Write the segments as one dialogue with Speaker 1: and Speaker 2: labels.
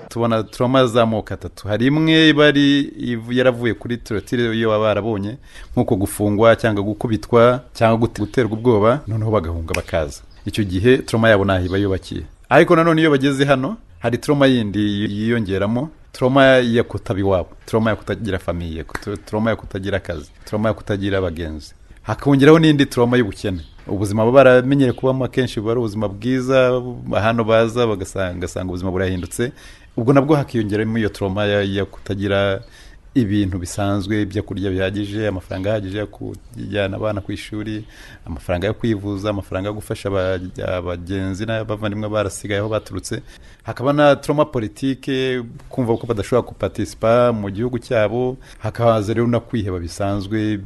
Speaker 1: tubona turoma z'amoko atatu hari imwe iba ari yaravuye kuri turotire iyo baba barabonye nk'uko gufungwa cyangwa gukubitwa cyangwa guterwa ubwoba noneho bagahunga bakaza icyo gihe turoma yabo ntaho iba yubakiye ariko nanone iyo bageze hano hari turoma yindi yiyongeramo turoma ya kutaba iwabo turoma ya kutagira famiye turoma ya kutagira akazi turoma ya kutagira abagenzi hakongeraho n'indi turoma y'ubukene ubuzima baba baramenyere kubamo akenshi buba ari ubuzima bwiza hano baza bagasanga ubuzima burahindutse ubwo nabwo hakiyongeramo iyo turoma ya kutagira ibintu bisanzwe ibyo kurya bihagije amafaranga ahagije yo kujyana abana ku ishuri amafaranga yo kwivuza amafaranga yo gufasha abagenzi n'abavandimwe barasigaye aho baturutse hakaba na turoma politike kumva ko badashobora gupatispa mu gihugu cyabo hakaza rero no kwiheba bisanzwe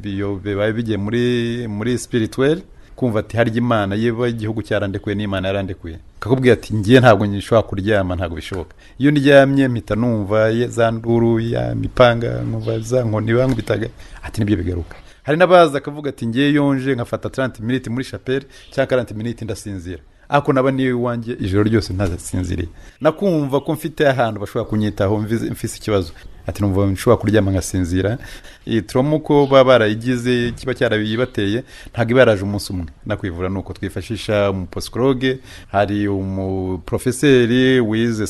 Speaker 1: bibaye bigiye muri muri spirituelle kumva ati harya imana yewe igihugu cyarandekuye n'imana yarandekuye kakubwira ati ngiye ntabwo nshobora kuryama ntabwo bishoboka iyo ndyamye mpita numva za nduru ya mipanga nkumva za nkoni bitaga ati nibyo bigaruka hari n'abaza akavuga ati ngiye yonje nkafata taranti miniti muri shapeli cyangwa taranti miniti ndasinzira ariko naba niyo iwanjye ijoro ryose ntazasinziriye nakumva ko mfite ahantu bashobora kunyitaho mfise ikibazo ati numva nshobora kuryama ngasinzira iyi turoma uko baba barayigize kiba cyarayibateye ntabwo iba yaraje umunsi umwe nakwivura ni uko twifashisha umuposikoroge hari umuprofeseri wize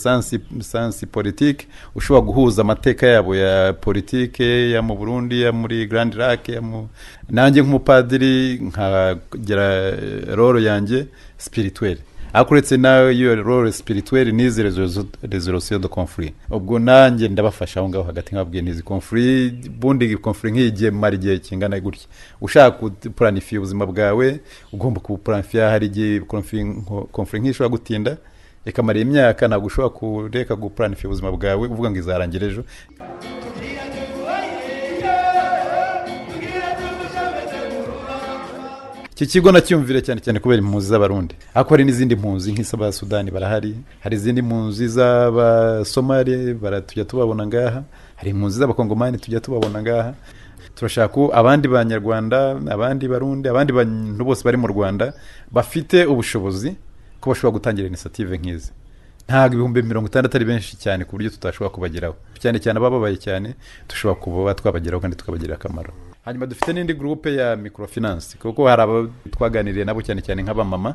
Speaker 1: sansi politike ushobora guhuza amateka yabo ya politike ya mu burundi ya muri garandi rake nanjye nk'umupadiri nkagera roro yanjye sipirituweri ariko uretse nawe iyo role sipirituweri n'izi rezolosiyo do confuri ubwo nanjye ndabafasha aho ngaho hagati nkababwiye n'izi confuri bundi confuri nk'iyi gihe mara igihe kingana gutya ushaka gupuranifiya ubuzima bwawe ugomba kubupuranifiya hari igihe confuri nk'iyi ishobora gutinda ikamara imyaka ntabwo ushobora kureka gupuranifiya ubuzima bwawe uvuga ngo izarangira ejo iki kigo nacyumvire cyane cyane kubera impunzi z'abarundi ariko hari n'izindi mpunzi nk'iz'aba sudani barahari hari izindi mpunzi z'abasomali tujya tubabona ngaha hari impunzi z'abakongomani tujya tubabona ngaha turashaka ko abandi banyarwanda abandi barundi abandi bantu bose bari mu rwanda bafite ubushobozi ko bashobora gutangira inisitive nk'izi ntabwo ibihumbi mirongo itandatu ari benshi cyane ku buryo tutashobora kubageraho cyane cyane abababaye cyane dushobora kuba twabageraho kandi tukabagirira akamaro hanyuma dufite n'indi gurupe ya mikorofinansi kuko hari abo twaganiriye nabo cyane cyane nk'abamama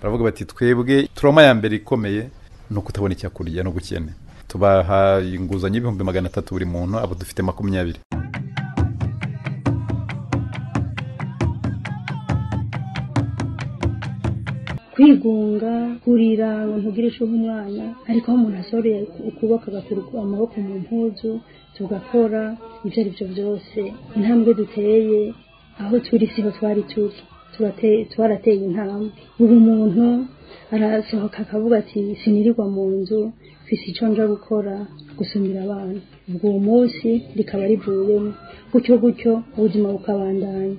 Speaker 1: baravuga bati twebwe turoma ya mbere ikomeye ni ukutabona icyo kurya n'ubukene tubaha inguzanyo y'ibihumbi magana atatu buri muntu abo dufite makumyabiri
Speaker 2: kwigunga kurira ntugirishe nk'umwanya ariko aho umuntu asoreye ukuboko agakura amaboko mu mpuzu tugakora ibyo ari byo byose intambwe duteye aho turi siho twari turi twarateye intambwe buri muntu arasohoka akavuga ati sinirirwa mu nzu mfise icyo nja gukora gusumira abana ubwo uwo munsi rikaba rivuyemo gutyo gutyo ubuzima bukabandanya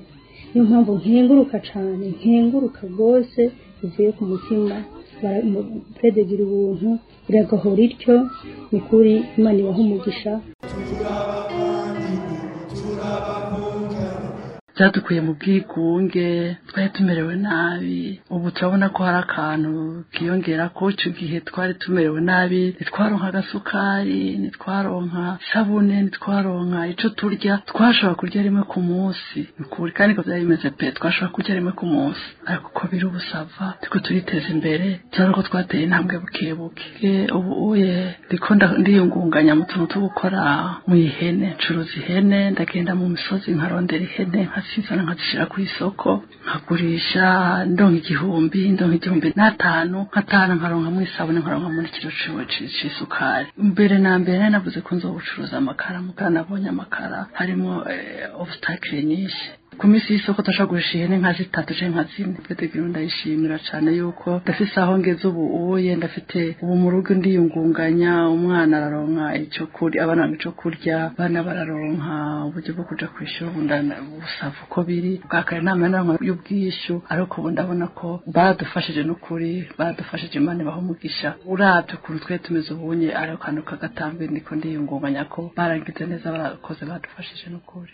Speaker 2: niyo mpamvu nkenguruka cyane nkenguruka rwose bivuye ku mutima pedegira ubuntu iragahora ityo ni kuri imana ibaha umugisha
Speaker 3: byadukuye mu bwigunge twari tumerewe nabi ubu turabona ko hari akantu kiyongera ko icyo gihe twari tumerewe nabi ntitwaronka agasukari ntitwaronka isabune ntitwaronka icyo turya twashobora kurya rimwe ku munsi ni ukuri kandi ko byari bimeze pe twashobora kurya rimwe ku munsi ariko uko biri ubusava turiko turiteza imbere cyane ko twateye intambwe buke buke ubu uye ndiko ndiyungunganya mu tuntu two gukora mu ihene ncuruza ihene ndagenda mu misozi nkarondera ihene nkazizana nkazishyira ku isoko nkagurisha ndonka igihumbi ndonka igihumbi n'atanu nkatanu nkaronka muri isabune nkaronka muri kiro c'isukari mbere na mbere nari navuze ko nzo gucuruza amakara mugana nabonye amakara harimo obstacle nyinshi ku minsi y'isoko tashagurisha ihene nka zitatu cyangwa nka zine petegiro ndayishimira cyane yuko ndafise aho ngeze ubu uye ndafite ubu mu rugo ndiyungunganya umwana araronka icyo kurya abana icyo kurya abana bararonka uburyo bwo kuja ku ishuri ubu busava uko biri bwa kare nta manama y'ubwishyu ariko ubu ndabona ko baradufashije n'ukuri baradufashije imana ibaho umugisha urabye ukuntu twari tumeze ubunye ariko kantu kagatambi ndiko ndiyungunganya ko barangize neza barakoze badufashije n'ukuri